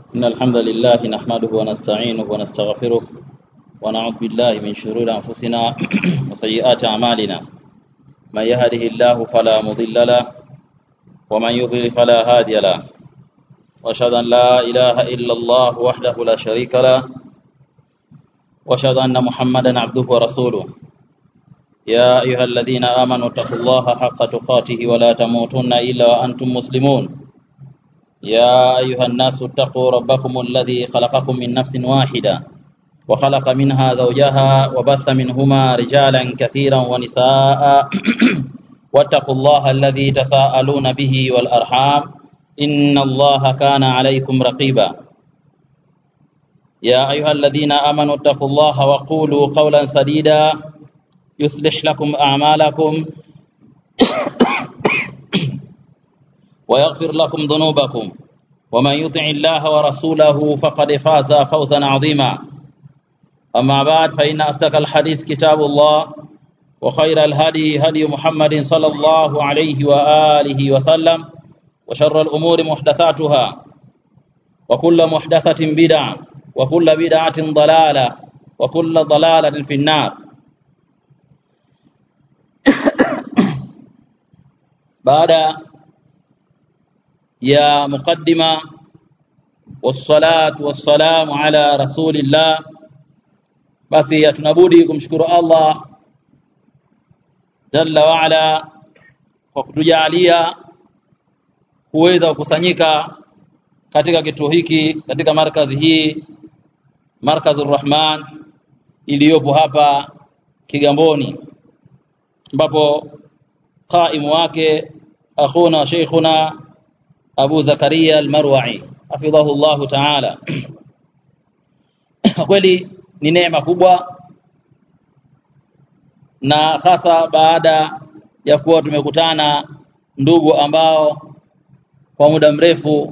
إن الحمد لله نحمده ونستعينه ونستغفره ونعوذ بالله من شرور أنفسنا وسيئات أعمالنا من يهده الله فلا مضل له ومن يضلل فلا هادي له وأشهد أن لا إله إلا الله وحده لا شريك له وأشهد أن محمدا عبده ورسوله يا أيها الذين آمنوا اتقوا الله حق تقاته ولا تموتن إلا وأنتم مسلمون يا أيها الناس اتقوا ربكم الذي خلقكم من نفس واحدة وخلق منها زوجها وبث منهما رجالا كثيرا ونساء واتقوا الله الذي تساءلون به والأرحام إن الله كان عليكم رقيبا يا أيها الذين آمنوا اتقوا الله وقولوا قولا سديدا يصلح لكم أعمالكم ويغفر لكم ذنوبكم ومن يطع الله ورسوله فقد فاز فوزا عظيما أما بعد فإن أصدق الحديث كتاب الله وخير الهدي هدي محمد صلى الله عليه وآله وسلم وشر الأمور محدثاتها وكل محدثة بدعة وكل بدعة ضلالة وكل ضلالة في النار baada ya muqaddima wassalatu wassalamu ala rasulillah basi tunabudi kumshukuru Allah jalla wa ala kwa kutujalia kuweza kukusanyika katika kituo hiki katika markazi hii markazur rahman iliyopo hapa Kigamboni ambapo qaimu wake akhuna sheikhuna Abu Zakaria al-Marwa'i hafidhahu Allah ta'ala kweli ni neema kubwa na hasa baada ya kuwa tumekutana ndugu ambao kwa muda mrefu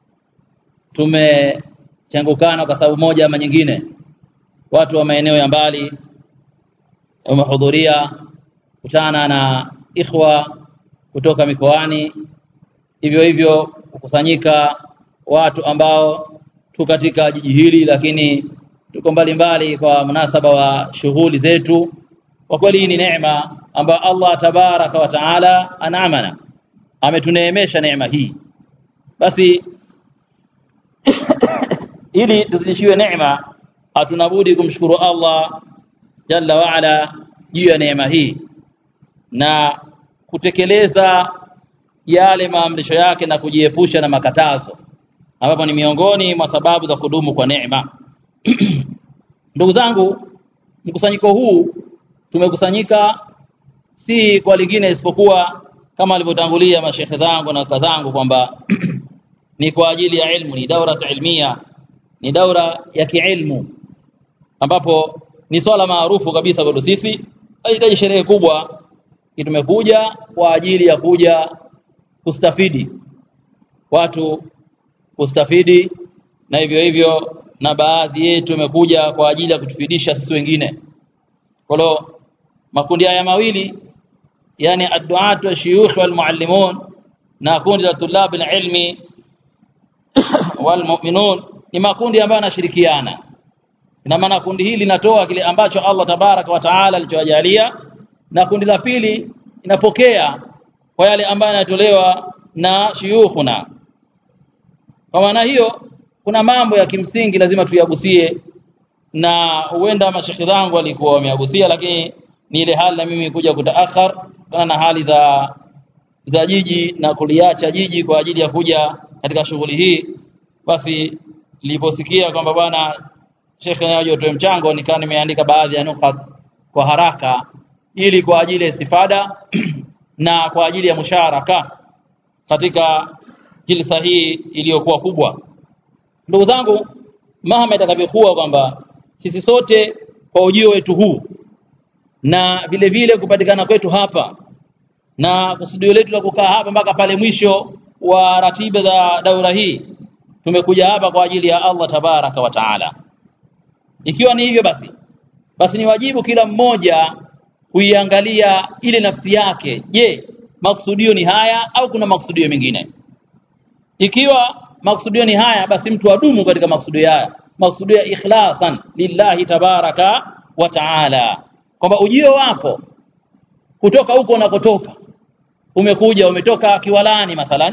tumechangukana kwa sababu moja ama nyingine watu wa maeneo ya mbali wamehudhuria kutana na ikhwa kutoka mikoani hivyo hivyo kukusanyika watu ambao tu katika jiji hili lakini tuko mbalimbali kwa munasaba wa shughuli zetu kwa kweli ni neema ambayo Allah tabaraka wa taala anaamana ametuneemesha neema hii basi ili tuzidishiwe neema hatunabudi kumshukuru Allah jalla wa ala juu ya neema hii na kutekeleza yale maamrisho yake na kujiepusha na makatazo ambapo ni miongoni mwa sababu za kudumu kwa neema ndugu zangu mkusanyiko huu tumekusanyika si kwa lingine isipokuwa kama alivyotangulia mashekhe zangu na kaka zangu kwamba ni kwa ajili ya ilmu ni daura ilmia ni daura ya kiilmu ambapo ni swala maarufu kabisa kwetu sisi haihitaji sherehe kubwa tumekuja kwa ajili ya kuja kustafidi watu kustafidi na hivyo hivyo na baadhi yetu tumekuja kwa ajili ya kutufidisha sisi wengine kwa makundi haya mawili yani adduatu shuyukh wal muallimun na kundi la tulab ilmi wal mu'minun ni makundi ambayo yanashirikiana ina maana kundi hili linatoa kile ambacho Allah tabaraka wa taala alichowajalia na kundi la pili inapokea kwa yale ambayo yanatolewa na shuyukhuna kwa maana hiyo kuna mambo ya kimsingi lazima tuyagusie na huenda mashekhi zangu walikuwa wameagusia lakini ni ile hali na mimi kuja kutaakhar kana na hali za za jiji na kuliacha jiji kwa ajili ya kuja katika shughuli hii basi niliposikia kwamba bwana shekhe naye atoe mchango nikaa nimeandika baadhi ya nukat kwa haraka ili kwa ajili ya istifada na kwa ajili ya musharaka katika jilsa hii iliyokuwa kubwa ndugu zangu mahama itakavyokuwa kwamba sisi sote kwa ujio wetu huu na vile vile kupatikana kwetu hapa na kusudio letu la kukaa hapa mpaka pale mwisho wa ratiba za daura hii tumekuja hapa kwa ajili ya Allah tabaraka wa taala ikiwa ni hivyo basi basi ni wajibu kila mmoja kuiangalia ile nafsi yake je maksudio ni haya au kuna maksudio mengine ikiwa maksudio ni haya basi mtu adumu katika maksudio haya maksudio ya ikhlasan lillahi tabaraka wa taala kwamba ujio wako kutoka huko unakotoka umekuja umetoka Kiwalani mathalan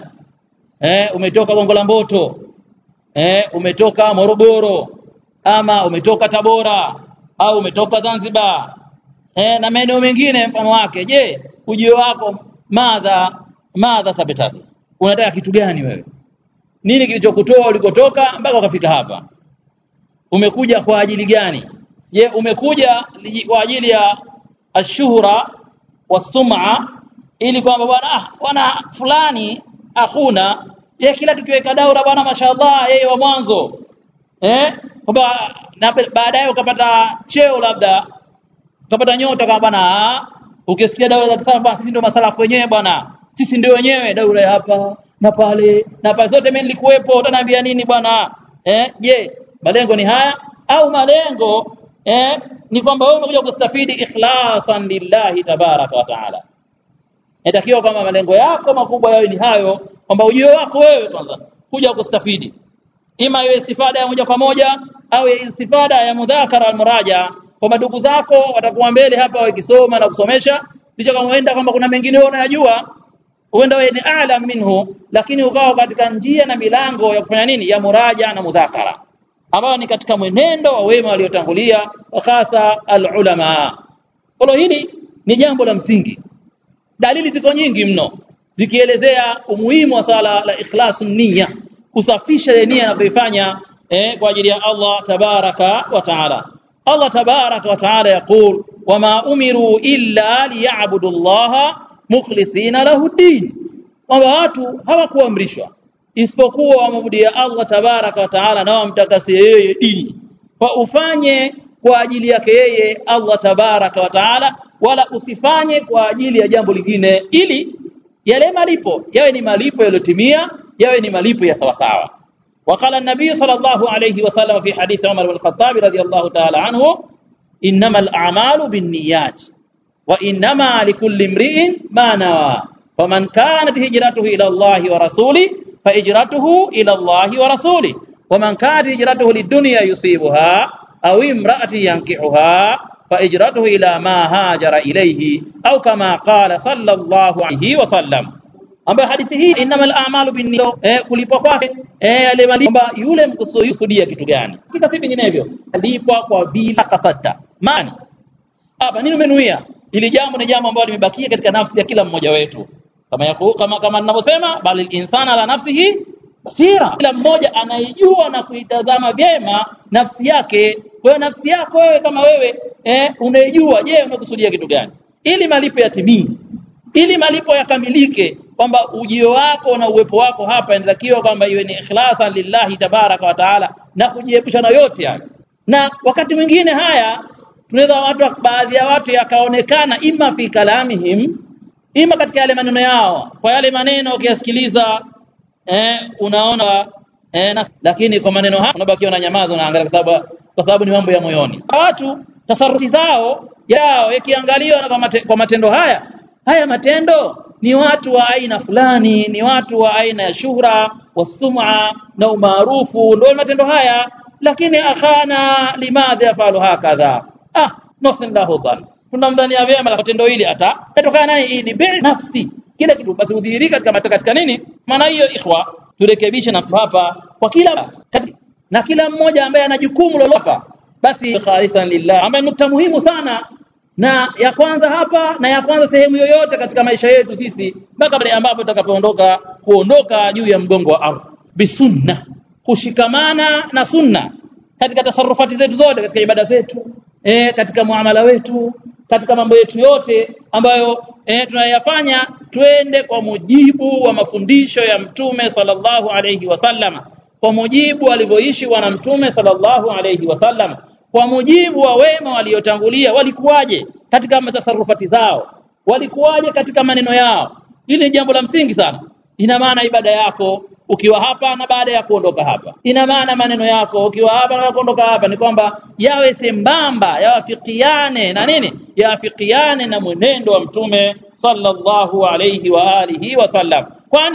eh umetoka Gongo la Mboto eh umetoka Morogoro ama umetoka Tabora au umetoka Zanzibar eh na maeneo mengine mfano wake je ujio wako madha madha tabetati unataka kitu gani wewe nini kilichokutoa ulikotoka mpaka ukafika hapa umekuja kwa ajili gani je umekuja kwa ajili ya ashuhura wasum'a ili kwamba bwana ah bwana fulani akhuna ye kila tukiweka daura bwana mashallah yeye wa mwanzo eh kwamba na baadaye ukapata cheo labda ukapata nyota kama bwana ukisikia daura za kisasa bwana sisi ndio masalafu wenyewe bwana sisi ndio wenyewe daura ya hapa na pale na pale zote mimi nilikuwepo utaniambia nini bwana eh je malengo ni haya au malengo eh ni kwamba wewe umekuja kustafidi ikhlasan lillahi tabaraka wa taala inatakiwa kwamba malengo yako makubwa yawe ni hayo kwamba ujio wako wewe kwanza kuja kustafidi ima iwe istifada ya moja kwa moja au istifada ya mudhakara almuraja kwamba ndugu zako watakuwa mbele hapa wakisoma na kusomesha licha kama huenda kwamba kuna mengine wewe unayajua huenda wewe ni a'lam minhu lakini ukawa katika njia na milango ya kufanya nini ya muraja na mudhakara ambayo ni katika mwenendo wa wema waliotangulia hasa alulama kwa hili ni jambo la msingi dalili ziko nyingi mno zikielezea umuhimu wa swala la ikhlasun niyya kusafisha nia na kuifanya eh, kwa ajili ya Allah tabaraka wa taala Allah tabaraka wa taala yaqul wama umiru illa liya'budu Allah mukhlisina lahu din kwamba watu hawakuamrishwa isipokuwa wamwabudia Allah tabaraka wa taala na wamtakasie yeye dini kwa ufanye kwa ajili yake yeye Allah tabaraka wa taala wala usifanye kwa ajili ya jambo lingine ili yale malipo yawe ni malipo yaliyotimia yawe ni malipo ya sawasawa وقال النبي صلى الله عليه وسلم في حديث عمر بن الخطاب رضي الله تعالى عنه إنما الأعمال بالنيات وإنما لكل امرئ ما نوى فمن كانت هجرته إلى الله ورسوله فهجرته إلى الله ورسوله ومن كانت هجرته للدنيا يصيبها أو امرأة ينكحها فهجرته إلى ما هاجر إليه أو كما قال صلى الله عليه وسلم ambayo hadithi hii innamal a'malu binniyat eh kulipwa kwake eh yale kwamba yule mkusudia kitu gani kika si vinginevyo alipwa kwa bila kasata mani hapa nini umenuia ili jambo ni jambo ambalo limebakia katika nafsi ya kila mmoja wetu kama yaku, kama kama ninavyosema bali insana ala nafsihi basira kila mmoja anaijua na kuitazama vyema nafsi yake kwa hiyo nafsi yako wewe kama wewe eh unaijua je umekusudia kitu gani ili malipo yatimie ili malipo yakamilike kwamba ujio wako na uwepo wako hapa inatakiwa kwamba iwe ni ikhlasan lillahi tabaraka wa taala na kujiepusha na yote hayo na wakati mwingine haya tunaweza watu baadhi ya watu yakaonekana ima fi kalamihim ima katika yale maneno yao kwa yale maneno ukiyasikiliza eh, unaona eh, na, lakini kwa maneno haya unabakiwa na nyamaza unaangalia kwa sababu kwa sababu ni mambo ya moyoni watu tasarufi zao yao yakiangaliwa na kwa, mate, kwa matendo haya haya matendo ni watu wa aina fulani ni watu wa aina ya shuhra wasum'a na umaarufu ndio matendo haya lakini akhana limadha yafalu hakadha ah nuhsin lahu dhan tunamdhania vyema la tendo hili hata tatokana nani ni bi nafsi kila kitu basi udhihirika katika katika nini maana hiyo ikhwa turekebishe nafsi hapa kwa kila katika, na kila mmoja ambaye ana jukumu lolote basi khalisan lillah ambaye nukta muhimu sana na ya kwanza hapa na ya kwanza sehemu yoyote katika maisha yetu sisi mpaka pale ambapo tutakapoondoka kuondoka juu ya mgongo wa ardhi bisunna kushikamana na sunna katika tasarufati zetu zote katika ibada zetu e, katika muamala wetu katika mambo yetu yote ambayo e, tunayafanya twende kwa mujibu wa mafundisho ya mtume sallallahu alayhi wasallam kwa mujibu alivyoishi bwana mtume sallallahu alayhi wasallam kwa mujibu wa wema waliotangulia walikuwaje katika tasarufati zao walikuwaje katika maneno yao hili ni jambo la msingi sana ina maana ibada yako ukiwa hapa na baada ya kuondoka hapa ina maana maneno yako ukiwa hapa na kuondoka hapa ni kwamba yawe sembamba yawafikiane na nini yawafikiane na mwenendo wa mtume sallallahu alayhi wa alihi wasallam kwani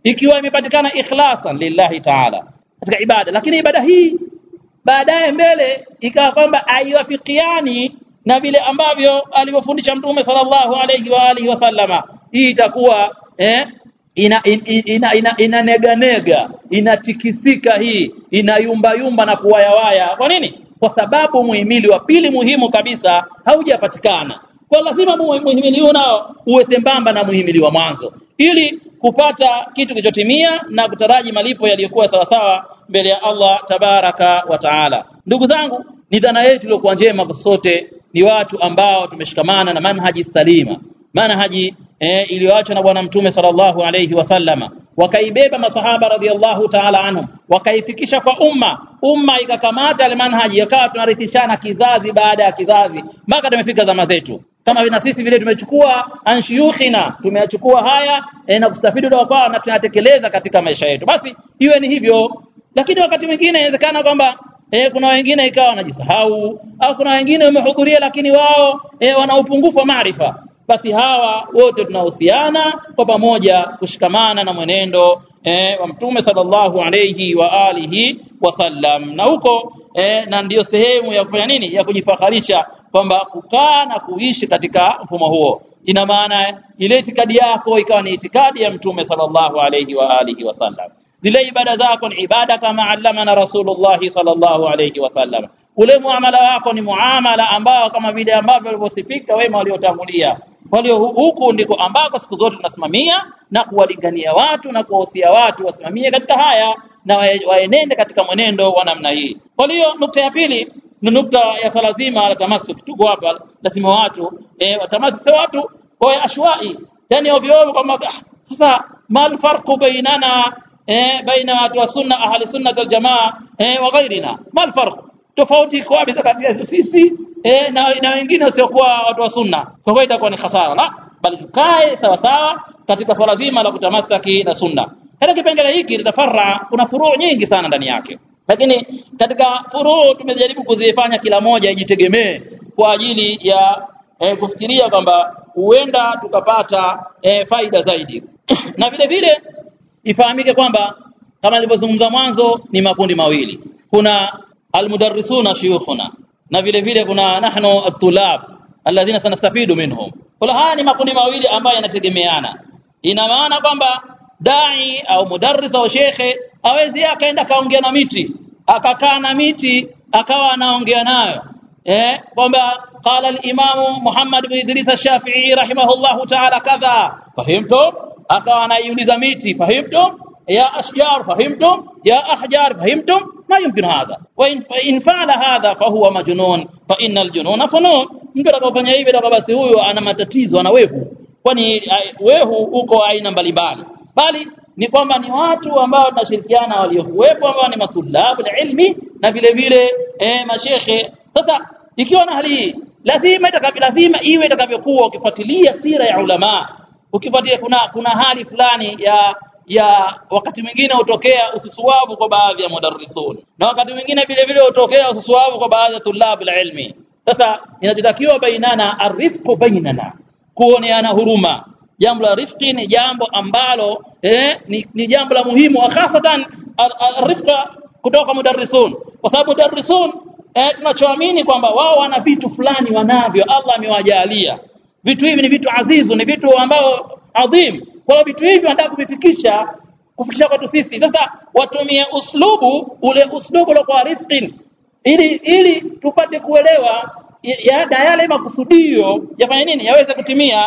ikiwa imepatikana ikhlasan lillahi ta'ala katika ibada lakini ibada hii baadaye mbele ikawa kwamba haiwafikiani na vile ambavyo alivyofundisha mtume sallallahu alayhi wa alihi wasallama hii itakuwa eh, ina ina ina inaneganega inatikisika hii inayumba yumba na kuwayawaya kwa nini kwa sababu muhimili wa pili muhimu kabisa haujapatikana kwa lazima muhimili huo nao uwe sembamba na muhimili wa mwanzo ili kupata kitu kilichotimia na kutaraji malipo yaliyokuwa sawasawa mbele ya Allah tabaraka wa taala ndugu zangu ni dhana yetu iliyokuwa njema kwa sote ni watu ambao tumeshikamana na manhaji salima manhaji eh, iliyoachwa na bwana mtume sallallahu alayhi wasallama wakaibeba masahaba radhiallahu ta'ala anhum wakaifikisha kwa umma umma ikakamata ile manhaji yakawa tunarithishana kizazi baada ya kizazi mpaka tumefika zama zetu kama na sisi vile tumechukua anshuyukhina tumeyachukua haya e, na kustafidi kutoka kwao na tunatekeleza katika maisha yetu basi iwe ni hivyo lakini wakati mwingine inawezekana kwamba e, kuna wengine ikawa wanajisahau au kuna wengine wamehudhuria lakini wao e, wana upungufu wa maarifa basi hawa wote tunahusiana kwa pamoja kushikamana na mwenendo e, wa mtume sallallahu alayhi wa alihi wasallam na huko e, na ndiyo sehemu ya kufanya nini ya kujifaharisha kwamba kukaa na kuishi katika mfumo huo ina maana ile itikadi yako ikawa ni itikadi ya mtume sallallahu alayhi wa alihi wasallam zile ibada zako ni ibada kama allamana rasulullah sallallahu alayhi wasallam ule muamala wako ni muamala ambao kama vile ambavyo walivyosifika wema waliotangulia walio huku ndiko ambako siku zote tunasimamia na kuwalingania watu na kuwahusia watu wasimamie katika haya na waenende katika mwenendo wa namna hii kwa hiyo nukta ya pili ni nukta ya swala zima la tamasuk tuko hapa lazima watu eh tamasuk sio watu kwa ashwai yani ovyo ovyo kwamba sasa mal farqu bainana eh baina watu wa sunna ahli sunna wal jamaa eh wa ghairina mal farqu tofauti iko wapi kati ya sisi eh na, na wengine wasiokuwa watu wa sunna kwa hiyo itakuwa ni hasara la bali tukae sawa sawa katika swala zima la kutamasaki na sunna katika kipengele hiki tutafarra kuna furuu nyingi sana ndani yake lakini katika furuu tumejaribu kuzifanya kila moja ijitegemee kwa ajili ya eh, kufikiria kwamba huenda tukapata eh, faida zaidi na vile vile ifahamike kwamba kama nilivyozungumza mwanzo ni makundi mawili kuna almudarrisuna shuyukhuna na vile vile kuna nahnu at-tulab alladhina sanastafidu minhum kwa haya ni makundi mawili ambayo yanategemeana ina maana kwamba dai au mudarris au shekhe awezi akaenda kaongea na miti akakaa na miti akawa anaongea nayo eh kwamba qala al-imam Muhammad ibn Idris ash-Shafi'i rahimahullahu ta'ala kadha fahimtum akawa anaiuliza miti fahimtum ya ashjar fahimtum ya ahjar fahimtum ما يمكن هذا وإن فإن فعل هذا فهو مجنون فإن الجنون فنون mtu atakapofanya hivi ndio basi huyo ana matatizo ana wehu kwani wehu uko aina mbalimbali bali ni kwamba ni watu ambao tunashirikiana waliokuwepo ambao ni matulabu ilmi na vile vile eh, mashekhe sasa ikiwa na hali hii lazima itakavyo lazima iwe itakavyokuwa ukifuatilia sira ya ulama ukifuatilia kuna kuna hali fulani ya ya wakati mwingine hutokea ususuavu kwa baadhi ya mudarrisun na wakati mwingine vile vile hutokea ususuavu kwa baadhi ya tulabu ilmi sasa inatakiwa bainana arifqu bainana kuoneana huruma jambo la rifqi ni jambo ambalo eh, ni, ni jambo la muhimu hasatan arifqa kutoka mudarrisun kwa sababu mudarrisun eh, tunachoamini kwamba wao wana vitu fulani wanavyo Allah amewajalia vitu hivi ni vitu azizu ni vitu ambao adhim kwa hiyo vitu hivi wanataka kuvifikisha kufikisha kwetu sisi sasa watumie uslubu ule uslubu la kwa rifqin ili ili tupate kuelewa ya, ya yale makusudio yafanye nini yaweze kutimia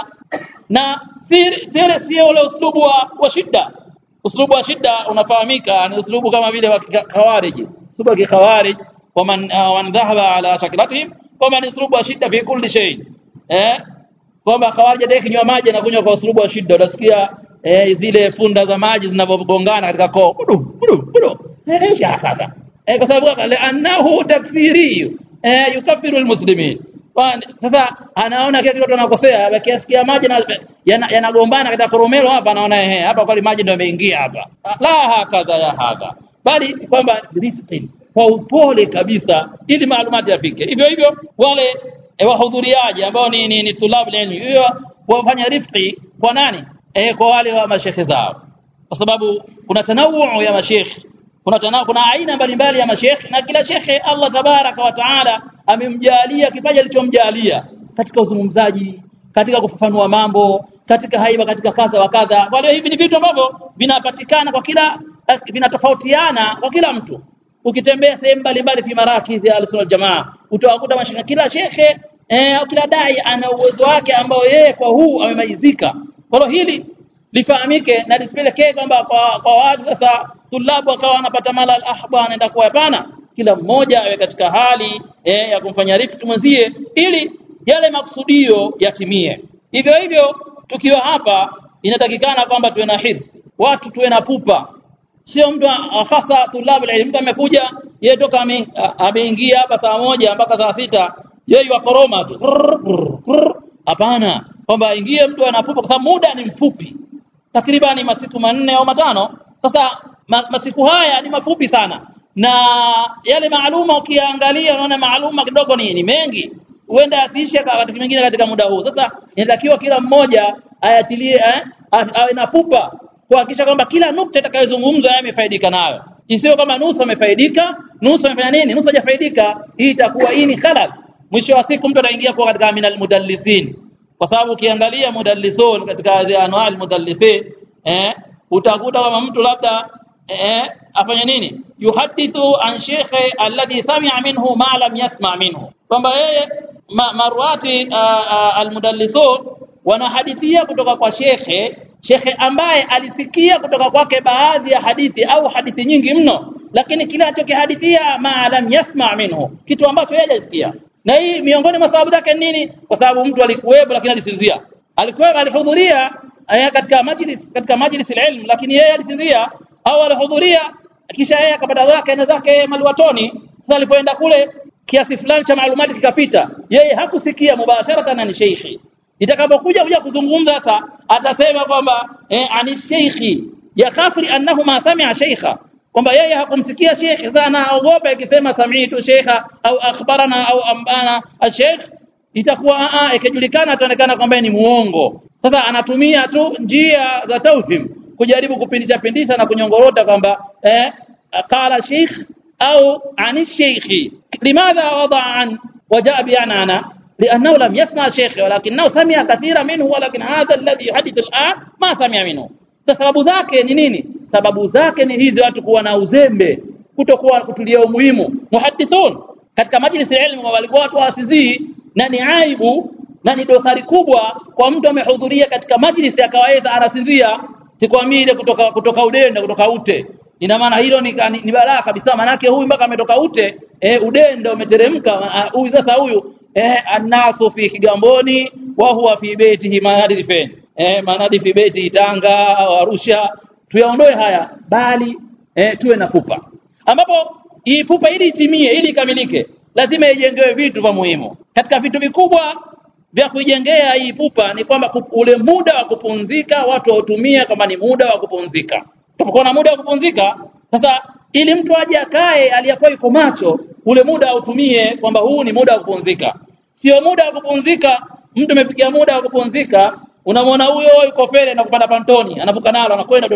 na sire sio ule uslubu wa, wa shida uslubu wa shida unafahamika ni uslubu kama vile wa khawarij uslubu wa khawarij waman uh, wan dhahaba ala shaklatihim kama ni uslubu wa shida fi kulli shay eh kwamba khawarij ndio kinywa maji na kunywa kwa uslubu wa shida utasikia eh, zile funda za maji zinavyogongana katika koo budu budu budu eh shahada eh, kwa sababu annahu takfiri eh, yukaffiru almuslimin sasa anaona kile kitu anakosea kiasikia maji yanagombana yana katika koromelo hapa anaona ehe hapa kweli maji ndio yameingia hapa la hakadha ya hadha bali kwamba rifqin kwa upole kabisa ili maalumati yafike hivyo hivyo wale e, wahudhuriaji ambao ni, ni, ni tulabu ilmi hiyo wafanya rifqi kwa nani e, kwa wale wa mashekhe zao kwa sababu kuna tanawuu ya mashekh kuna tana, kuna aina mbalimbali ya mashekh na kila shekhe Allah tabaraka wa taala amemjalia kipaji alichomjalia katika uzungumzaji katika kufafanua mambo katika haiba katika kadha wa kadha kwa hiyo hivi ni vitu ambavyo vinapatikana kwa kila vinatofautiana kwa kila mtu ukitembea sehemu mbalimbali fi marakizi ya al jamaa utawakuta mashekhe kila shekhe eh, kila dai ana uwezo wake ambao yeye kwa huu amemaizika kwa hiyo hili lifahamike na lisipelekee kwamba kwa, kwa watu sasa tulabu akawa wanapata mala al-ahba anaenda kwa hapana kila mmoja awe katika hali eh, ya kumfanya rifiki mwenzie ili yale makusudio yatimie hivyo hivyo tukiwa hapa inatakikana kwamba tuwe na hirsi watu tuwe na pupa sio mtu hasa tulabu ilmu mtu amekuja yeye toka ameingia hapa saa moja mpaka saa sita yeye wakoroma tu hapana kwamba aingie mtu anapupa kwa sababu muda ni mfupi takribani masiku manne au matano sasa ma, masiku haya ni mafupi sana na yale maaluma ukiangalia unaona maaluma kidogo ni, ni mengi huenda asiishe wakati mwingine katika muda huu sasa inatakiwa kila mmoja ayatilie eh, awe na pupa kuhakikisha kwamba kila nukta itakayozungumzwa yeye amefaidika nayo isiyo kama nusu amefaidika nusu amefanya nini nusu hajafaidika hii itakuwa hii ni khalal mwisho wa siku mtu ataingia kwa katika minal mudallisin kwa sababu ukiangalia mudallisun katika anwaa mudallisin eh utakuta kama mtu labda eh afanye nini yuhadithu an shekhe alladhi sami'a minhu ma lam yasma' minhu kwamba yeye ma, marwati almudallisun wanahadithia kutoka kwa shekhe shekhe ambaye alisikia kutoka kwake baadhi ya hadithi au hadithi nyingi mno lakini kile alichokihadithia ma lam yasma' minhu kitu ambacho yeye hajasikia na hii miongoni mwa sababu zake nini kwa sababu mtu alikuwepo lakini alisinzia alikuwa alihudhuria katika majlis katika majlis ilm lakini yeye alisinzia au alihudhuria kisha yeye akapata zake na zake maliwatoni sasa alipoenda kule kiasi fulani cha maalumati kikapita yeye hakusikia mubasharatan ni sheikhi itakapokuja kuja kuzungumza sasa atasema kwamba eh, ani sheikhi ya khafri annahu ma sami'a sheikha kwamba yeye hakumsikia sheikh sasa anaogopa ikisema sami'tu sheikha au akhbarana au ambana al-sheikh itakuwa a ikijulikana ataonekana kwamba ni muongo sasa anatumia tu njia za tauhim kujaribu kupindisha pindisha na kunyongorota kwamba eh qala sheikh au ani sheikhi limadha wada an wajaa bi'anana لانه لم يسمع شيخ ولكنه سمع كثيرا منه ولكن هذا الذي يحدث الان ما سمع منه sababu zake ni nini sababu zake ni hizi watu kuwa na uzembe kutokuwa kutulia umuhimu muhaddithun katika majlisi ya ilmu walikuwa watu wasizii na ni aibu na ni dosari kubwa kwa mtu amehudhuria katika majlisi ya kawaida anasinzia sikwambii ile kutoka kutoka udenda kutoka ute ina maana hilo ni, ni, ni balaa kabisa manake huyu mpaka ametoka ute e, udenda umeteremka huyu sasa huyu eh annasu fi kigamboni wa huwa fi baitihi manadi fen eh manadi fi baiti Tanga au Arusha tuyaondoe haya bali eh, tuwe na pupa ambapo hii pupa ili itimie ili ikamilike lazima ijengewe vitu vya muhimu katika vitu vikubwa vya kuijengea hii pupa ni kwamba ule muda wa kupumzika watu wautumie kama ni muda wa kupumzika tunapokuwa na muda wa kupumzika sasa ili mtu aje akae aliyakuwa yuko macho ule muda autumie kwamba huu ni muda wa kupumzika sio muda wa kupumzika mtu amepiga muda wa kupumzika unamwona huyo yuko fere na kupanda pantoni anavuka nalo anakwenda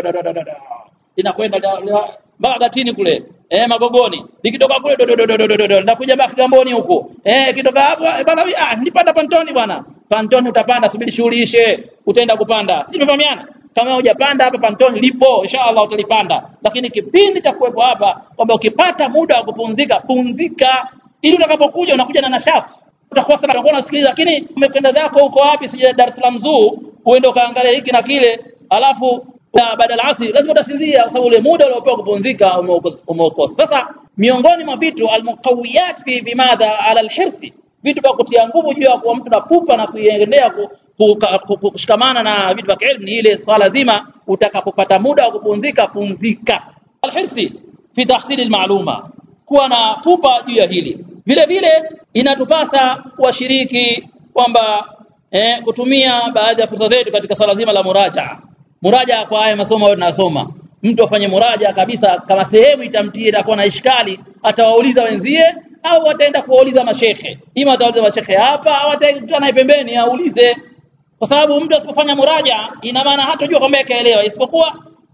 linakwenda mpaka gatini kule eh magogoni likitoka kule linakuja mpaka kigamboni huko eh kitoka hapo bana ah nipanda pantoni bwana pantoni utapanda subiri shughuli ishe utaenda kupanda si tumefahamiana kama hujapanda hapa pantoni lipo inshallah utalipanda lakini kipindi cha kuwepo hapa kwamba ukipata muda wa kupumzika pumzika ili utakapokuja unakuja na nashati utakuwa sana unakuwa unasikiliza lakini umekwenda zako huko wapi sije Dar es Salaam Zoo uende ukaangalia hiki na kile alafu baada ya asri lazima utasinzia kwa sababu ule muda uliopewa kupumzika umeokosa sasa miongoni mwa vitu almuqawiyat fi bimadha ala alhirsi vitu vya kutia nguvu juu ya kuwa mtu na pupa na kuiendea kushikamana na vitu vya ilmu ni ile swala zima utakapopata muda wa kupumzika pumzika alhirsi fi tahsili almaluma kuwa na pupa juu ya hili vile vile inatupasa washiriki kwamba eh, kutumia baadhi ya fursa zetu katika swala zima la muraja muraja kwa haya masomo ambayo tunasoma mtu afanye muraja kabisa kama sehemu itamtie itakuwa na ishkali atawauliza wenzie au ataenda kuwauliza mashekhe ima atauliza mashekhe hapa au ataenda naye pembeni aulize kwa sababu mtu asipofanya muraja ina maana hatojua kwamba kaelewa isipokuwa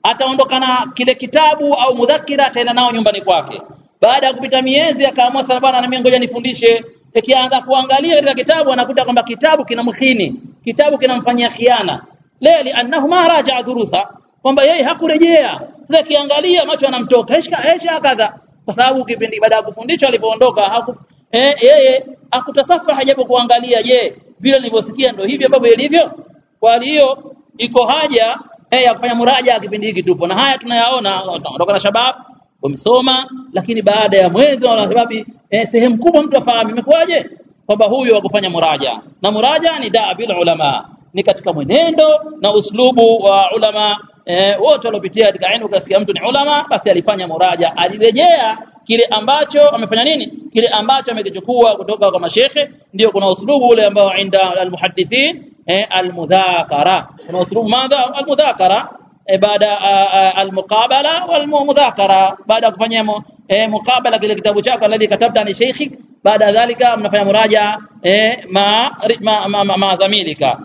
ataondoka na kile kitabu au mudhakira ataenda nao nyumbani kwake baada ya kupita miezi akaamua sana bwana na mimi ngoja nifundishe ikianza kuangalia katika kitabu anakuta kwamba kitabu kinamkhini kitabu kinamfanyia khiana leo li'annahu ma raja'a durusa kwamba yeye hakurejea sasa kiangalia macho yanamtoka heshka hesha kadha kwa sababu kipindi baada ya kufundishwa alipoondoka haku eh, yeye akutasafa hajapo kuangalia je vile nilivyosikia ndio hivi ambavyo ilivyo kwa hiyo iko haja eh, ya kufanya muraja kipindi hiki tupo na haya tunayaona kutoka na shabab wamesoma lakini baada ya mwezi wa sababu eh, sehemu kubwa mtu afahamu imekuwaje kwamba huyu akufanya muraja na muraja ni daa bil ulama ni katika mwenendo na uslubu wa ulama eh, wote waliopitia katika ilmu ukasikia mtu ni ulama basi alifanya muraja alirejea kile ambacho amefanya nini kile ambacho amekichukua kutoka kwa mashekhe ndio kuna uslubu ule ambao inda almuhaddithin eh, almudhakara kuna uslubu madha almudhakara eh, baada almuqabala walmudhakara baada kufanya eh, muqabala kile kitabu chako alladhi katabta ni sheikhik baada dhalika mnafanya muraja eh, ma, ma, ma, ma, ma zamilika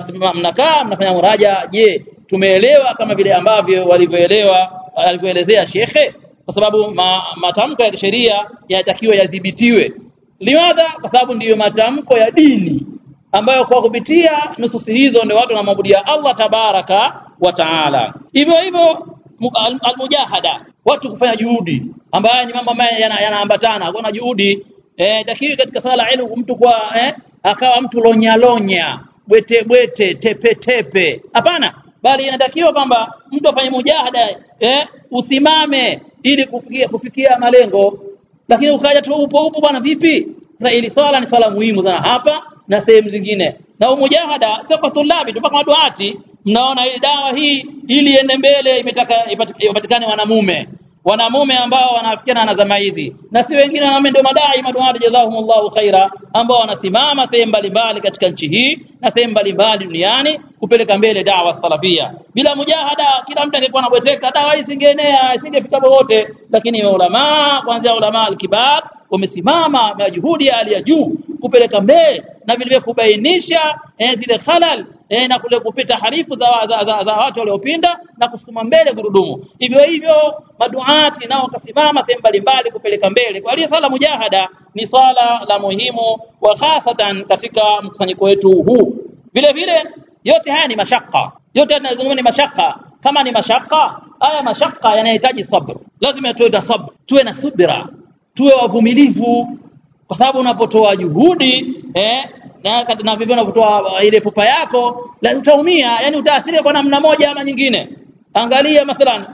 mnakaa mnafanya muraja je tumeelewa kama vile ambavyo walivyoelewa alivyoelezea shekhe kwa sababu ma, matamko ya kisheria yanatakiwa yadhibitiwe limadha kwa sababu ndiyo matamko ya dini ambayo kwa kupitia nususi hizo ndio watu wanamwabudia Allah tabaraka wa taala hivyo hivyo almujahada watu kufanya juhudi ambayo ni mambo ambayo yanaambatana yana kuna juhudi eh takiwi katika sala ilmu mtu kwa eh, akawa mtu lonya lonya bwete bwete tepe tepe hapana bali inatakiwa kwamba mtu afanye mujahada eh, usimame ili kufikia kufikia malengo lakini ukaja tu upo upo bwana vipi sasa ili swala ni swala muhimu sana hapa na sehemu zingine na umujahada sio kwa tulabi mpaka maduati mnaona ile dawa hii ili iende mbele imetaka ipatikane wanamume wanamume ambao wanafikiana na zama hizi na si wengine wanaume ndio madai maduati jazahumullahu khaira ambao wanasimama sehemu mbalimbali katika nchi hii na sehemu mbalimbali duniani kupeleka mbele dawa salafia bila mujahada kila mtu angekuwa anabweteka dawa hii isingeenea isingefika popote lakini ulama kuanzia ulama alkibar wamesimama na juhudi ya hali ya juu kupeleka mbele na vile vile kubainisha eh, zile khalal eh, na kule kupita harifu za, za, za, za watu waliopinda na kusukuma mbele gurudumu hivyo hivyo maduati nao wakasimama sehemu mbalimbali kupeleka mbele kwa hiyo swala mujahada ni swala la muhimu wa hasatan katika mkusanyiko wetu huu vile vile yote haya ni mashaka yote tunazungumza ni mashaka kama ni mashaka haya mashaka yanahitaji sabr lazima tuwe na sabr tuwe na subira tuwe wavumilivu kwa sababu unapotoa juhudi eh, na, na vivyo unapotoa ile pupa yako la utaumia yani utaathirika kwa namna moja ama nyingine angalia mathalan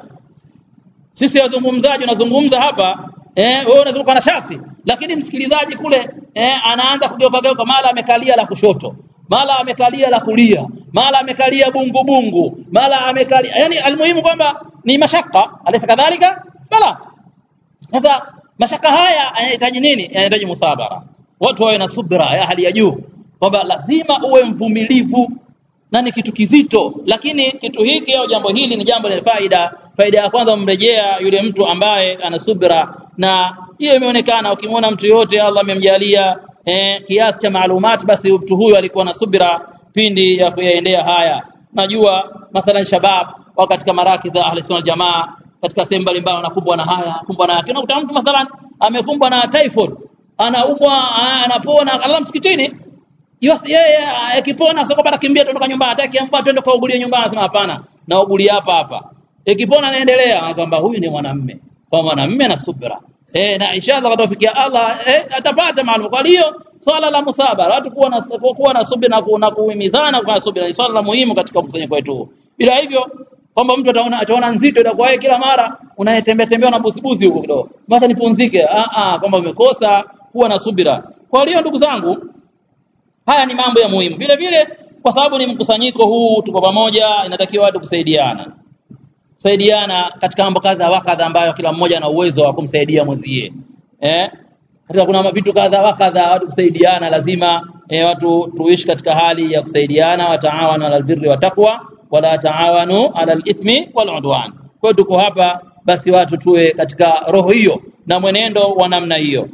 sisi wazungumzaji unazungumza hapa eh wewe unazunguka na shati lakini msikilizaji kule eh, anaanza kugeuka geuka mara amekalia la kushoto mara amekalia la kulia mara amekalia bungu bungu mara amekalia yani almuhimu kwamba ni mashaka alisa kadhalika bala sasa mashaka haya yanahitaji nini yanahitaji musabara watu wawe na subra ya hali ya juu kwamba lazima uwe mvumilivu na ni kitu kizito lakini kitu hiki au jambo hili ni jambo lenye faida faida ya kwanza umrejea yule mtu ambaye ana subra na hiyo imeonekana ukimwona mtu yote Allah amemjalia eh, kiasi cha maalumati basi mtu huyo alikuwa na subra pindi ya kuyaendea haya najua mathalan shabab au katika maraki za ahli sunna jamaa katika sehemu mbalimbali wanakumbwa na haya kumbwa na yake unakuta mtu mathalan amekumbwa na typhoid anaumwa anapona Allah msikitini yeye akipona sio kwamba atakimbia kutoka nyumbani hataki ampa twende kwa ugulie nyumbani anasema hapana na ugulie hapa hapa ikipona anaendelea kwamba huyu ni mwanamume kwa mwanamume na subra eh na inshallah watafikia Allah eh, atapata maalum kwa hiyo swala la musabara watu kuwa na kuwa na subira na, na kuhimizana kwa subira ni swala la muhimu katika mkusanyiko wetu bila hivyo kwamba mtu ataona ataona nzito itakuwa yeye kila mara unayetembea tembea na busibusi huko kidogo basi nipumzike ah ah kwamba umekosa kuwa na subira kwa hiyo ndugu zangu haya ni mambo ya muhimu vile vile kwa sababu ni mkusanyiko huu tuko pamoja inatakiwa watu kusaidiana kusaidiana katika mambo kadha wa kadha ambayo kila mmoja ana uwezo wa kumsaidia mwenzie eh katika kuna vitu kadha wa kadha watu kusaidiana lazima eh, watu tuishi katika hali ya kusaidiana wataawanu alal birri wa taqwa wala taawanu alal ithmi wal udwan kwa tuko hapa basi watu tuwe katika roho hiyo na mwenendo wa namna hiyo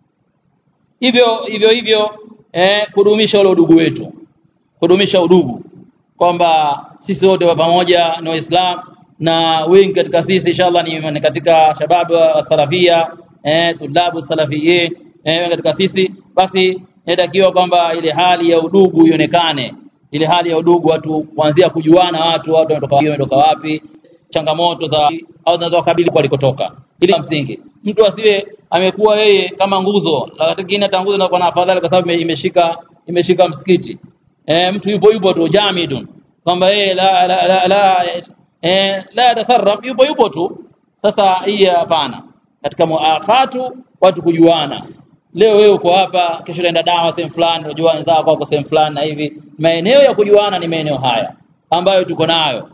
hivyo hivyo hivyo eh, kudumisha ule udugu wetu kudumisha udugu kwamba sisi wote wa pamoja ni waislamu na wengi katika sisi inshallah ni, ni katika shababu wa salafia eh tulabu salafiyin eh katika sisi basi inatakiwa kwamba ile hali ya udugu ionekane ile hali ya udugu watu kuanzia kujuana watu watu wametoka wametoka wapi changamoto za au zinazowakabili kwa walikotoka ili msingi mtu asiwe amekuwa yeye kama nguzo lakini hata nguzo inakuwa na afadhali kwa sababu imeshika imeshika msikiti eh mtu yupo yupo tu jamidun kwamba yeye la la la, la eh la yatasarraf yupo yupo tu sasa hii hapana katika muakhatu watu kujuana leo wewe uko hapa kesho unaenda dawa sehemu fulani unajua wenzako wako sehemu fulani na hivi maeneo ya kujuana ni maeneo haya ambayo tuko nayo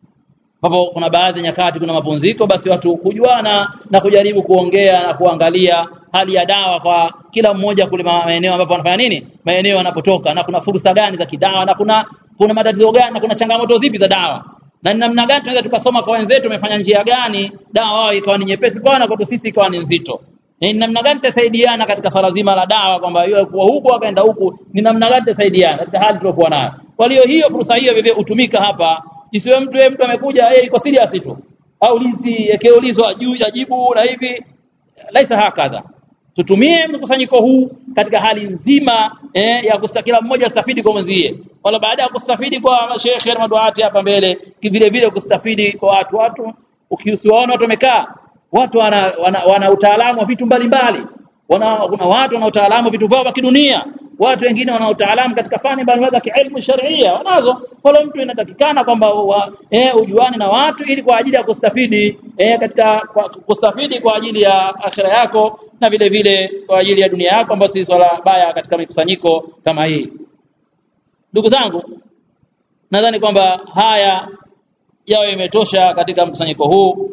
ambapo kuna baadhi ya nyakati kuna mapumziko basi watu kujuana na kujaribu kuongea na kuangalia hali ya dawa kwa kila mmoja kule maeneo ambapo anafanya nini maeneo yanapotoka na kuna fursa gani za kidawa na kuna kuna matatizo gani na kuna changamoto zipi za dawa na ni namna gani tunaweza tukasoma kwa wenzetu wamefanya njia gani dawa wao ikawa ni nyepesi kwa na kwetu sisi ikawa ni nzito ni namna gani tutasaidiana katika swala zima la dawa kwamba yeye kuwa huko akaenda huku ni namna gani tutasaidiana katika hali tuliokuwa nayo kwa hiyo hiyo fursa hiyo vivyo utumika hapa isiwe mtu yeye mtu amekuja yeye iko serious tu au lizi yakeulizwa juu yajibu na hivi laisa hakadha tutumie mkusanyiko huu katika hali nzima eh, ya kustakila mmoja astafidi kwa mwenzie wala baada ya kustafidi kwa mashekhe na maduati hapa mbele vile vile kustafidi kwa watu watu ukiusiwaona watu wamekaa watu wana, wana, wana utaalamu wa vitu mbalimbali wana kuna watu wana utaalamu wa vitu vyao vya kidunia watu wengine wana utaalamu katika fani mbalimbali za kielimu sharia wanazo kwa mtu inatakikana kwamba eh, ujuane na watu ili kwa ajili ya kustafidi eh, katika kwa, kustafidi kwa ajili ya akhira yako na vile vile kwa ajili ya dunia yako ambayo si swala baya katika mikusanyiko kama hii ndugu zangu nadhani kwamba haya yawe imetosha katika mkusanyiko huu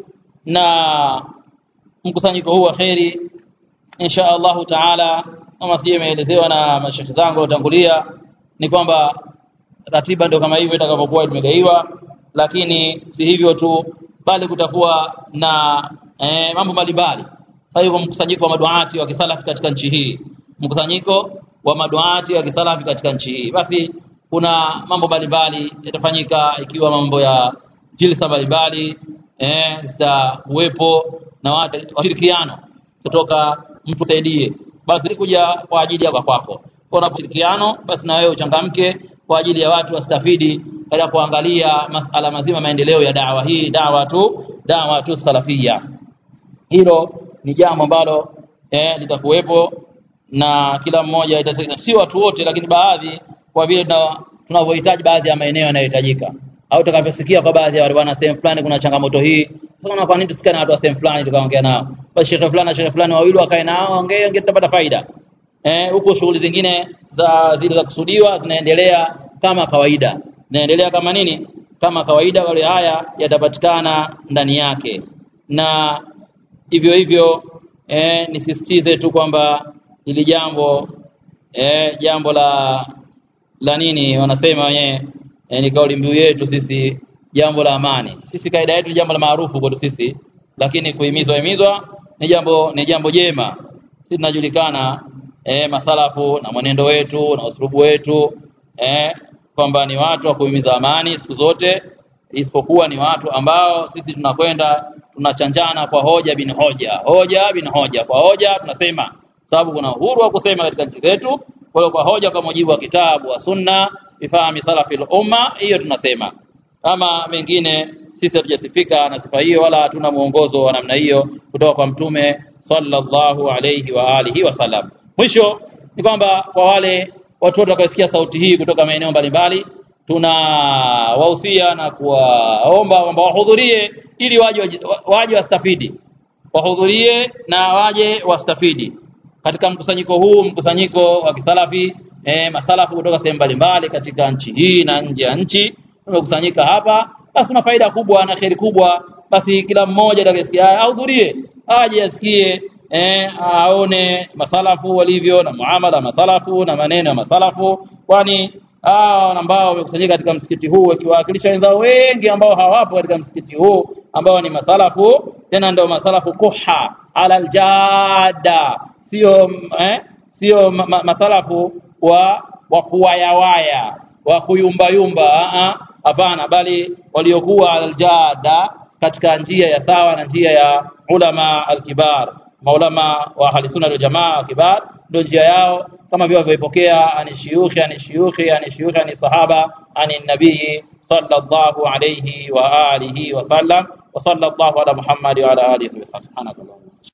na mkusanyiko huu wa kheri insha Allahu taala kama sije imeelezewa na mashekhi zangu waliotangulia ni kwamba ratiba ndio kama hivyo itakavyokuwa tumegaiwa lakini si hivyo tu bali kutakuwa na eh, mambo mbalimbali sasa hivyo mkusanyiko wa maduati wa kisalafi katika nchi hii mkusanyiko wa maduati wa kisalafi katika nchi hii basi kuna mambo mbalimbali yatafanyika ikiwa mambo ya jilsa mbalimbali eh zitakuwepo na watu washirikiano kutoka mtu saidie basi kuja kwa ajili ya kwako kwa ushirikiano basi na wewe uchangamke kwa ajili ya watu wastafidi katika kuangalia masala mazima maendeleo ya dawa hii dawa tu dawa tu salafia hilo ni jambo ambalo eh, litakuwepo na kila mmoja si watu wote lakini baadhi kwa vile tunavyohitaji baadhi ya maeneo yanayohitajika au tutakavyosikia kwa baadhi ya wale bwana sehemu fulani kuna changamoto hii sasa kwa nini tusikie na watu wa sehemu fulani tukaongea nao basi shekhe fulani na shekhe fulani wawili wakae nao ongee ongee tutapata faida eh huko shughuli zingine za zile za kusudiwa zinaendelea kama kawaida zinaendelea kama nini kama kawaida wale haya yatapatikana ndani yake na hivyo hivyo eh, nisisitize tu kwamba ili jambo eh, jambo la la nini wanasema wenyewe eh, ni kauli mbiu yetu sisi jambo la amani sisi kaida yetu jambo la maarufu kwetu sisi lakini kuhimizwa himizwa ni jambo ni jambo jema sisi tunajulikana eh, masalafu na mwenendo wetu na usulubu wetu eh, kwamba ni watu wa kuhimiza amani siku zote isipokuwa ni watu ambao sisi tunakwenda tunachanjana kwa hoja bin hoja hoja bin hoja kwa hoja tunasema sababu kuna uhuru wa kusema katika nchi zetu kwa hiyo kwa hoja kwa mujibu wa kitabu wa sunna ifahami salafil umma hiyo tunasema kama mengine sisi hatujasifika na sifa hiyo wala hatuna mwongozo wa namna hiyo kutoka kwa mtume sallallahu alayhi wa alihi wasallam mwisho ni kwamba kwa wale watu wote watakaosikia sauti hii kutoka maeneo mbalimbali tuna wahusia na kuwaomba kwamba wahudhurie ili waje waje wastafidi wahudhurie na waje wastafidi katika mkusanyiko huu mkusanyiko wa kisalafi e, masalafu kutoka sehemu mbalimbali katika nchi hii na nje ya nchi tumekusanyika hapa basi kuna faida kubwa na kheri kubwa basi kila mmoja atakayesikia ahudhurie aje asikie eh, aone masalafu walivyo na muamala masalafu na maneno ya masalafu kwani hao ambao wamekusanyika katika msikiti huu wakiwakilisha wenzao wengi ambao hawapo katika msikiti huu ambao ni masalafu tena ndio masalafu kuha ala aljada sio eh, sio ma, ma, masalafu wa wa kuwayawaya wa kuyumbayumba hapana bali waliokuwa aljada katika njia ya sawa na njia ya ulama alkibar maulama wa ahli sunna wal jamaa kibar ndio njia yao kama vile walivyoipokea ani shuyukhi ani shuyukhi ani shuyukhi ani sahaba ani nabii sallallahu alayhi wa alihi wa sallam wa sallallahu ala muhammad wa ala alihi wa sahbihi subhanakallah